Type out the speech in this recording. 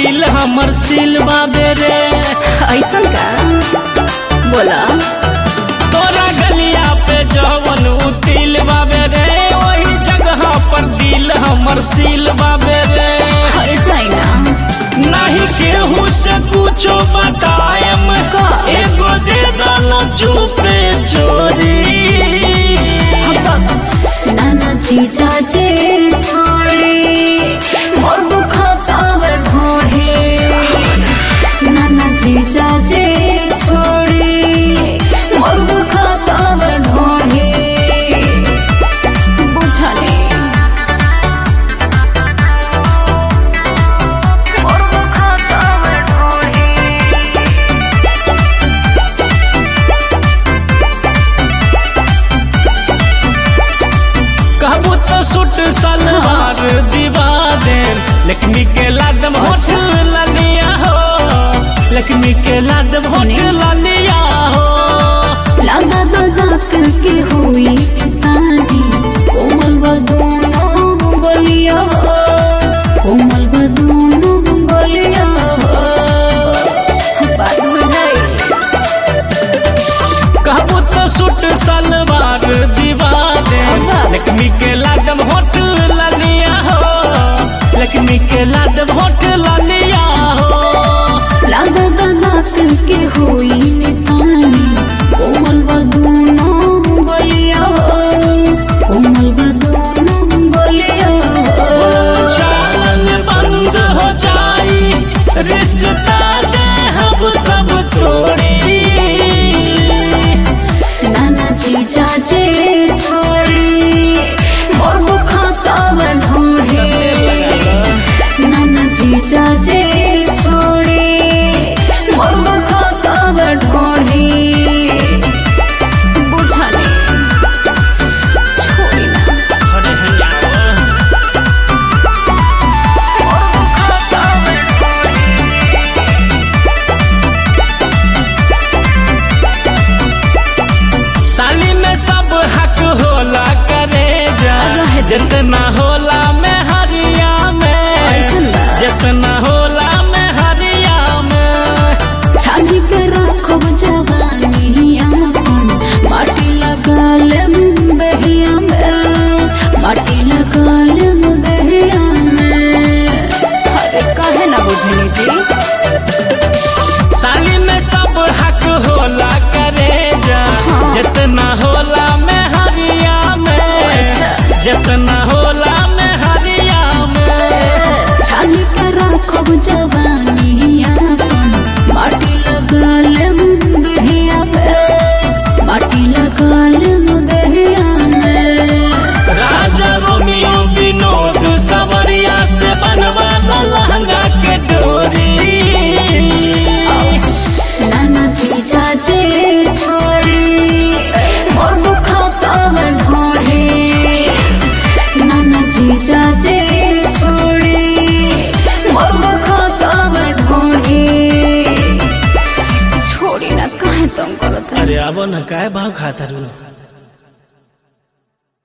दिल हमर सिल बाबे रे ऐसन का बोला तोरा गलिया पे जवन उतिल बाबे रे वही जगह पर दिल हमर सिल बाबे रे हर जाए ना नहीं केहू से कुछो बतायम का? एगो दे दाना चुपे चोरी नाना जीजा जे छोड़े मोर दुखता बर ढोढ़े नाना जीजा जे छोड़े मोर दुखता बर ढोढ़े बुझले मोर दुखता बर ढोढ़े कहबू तो सूट सलवार दिवा दे लक्ष्मी के लाडम होठ ललिया हो लक्ष्मी के लाडम होठ सुने। ललिया हो लगा दो दांत के हुई शादी कोमल बदूनो गलिया कोमल बदूनो गलिया बात बुझाई कहबू तो सूट सलवार दिवा दे अब्बा। लक्ष्मी के लाडम होठ ललिया हो लक्ष्मी के लाडम होठ ललिया हो लगा दो दांत के हुई निशानी कोमल बदूनो गलिया कोमल बदूनो गलिया चालन बंद हो जाई रिश्ता दे हम सब तोड़ी नाना जीजा जे छोड़ी मोर बुखाता बढ़ोड़े नाना जीजा जे छोड़ी मोर बुखाता बढ़ोड़े बुझले छोड़ी ना अरे हंगामा मोर बुखाता बढ़ोड़े साली में सब हक होला करे जा रहे दे। जितना होला में हरिया ऐसन में बा। जितना होला में हरिया में छाली के राखब जवानी आपन माटी लगाल दहिया में माटी लगाल दहिया में अरे काहे ना बुझनी जी साली में सब हक होला करे जा हाँ। जितना होला में हरिया में ऐसा। जितना होला में हरिया में छाली के राखब जवानी आपन माटी लगाल दहिया में माटी लगाल दहिया में राजा रोमियो विनोद सवरिया से बनवाला लहंगा के डोरी नाना जीजा जे छोड़ी मोर दुखता बढ़ोड़े नाना जीजा जे छोड़ी मोर दुखता बढ़ोड़े छोड़ी ना काहे तुम करत अरे अब न काय भाव खाता रू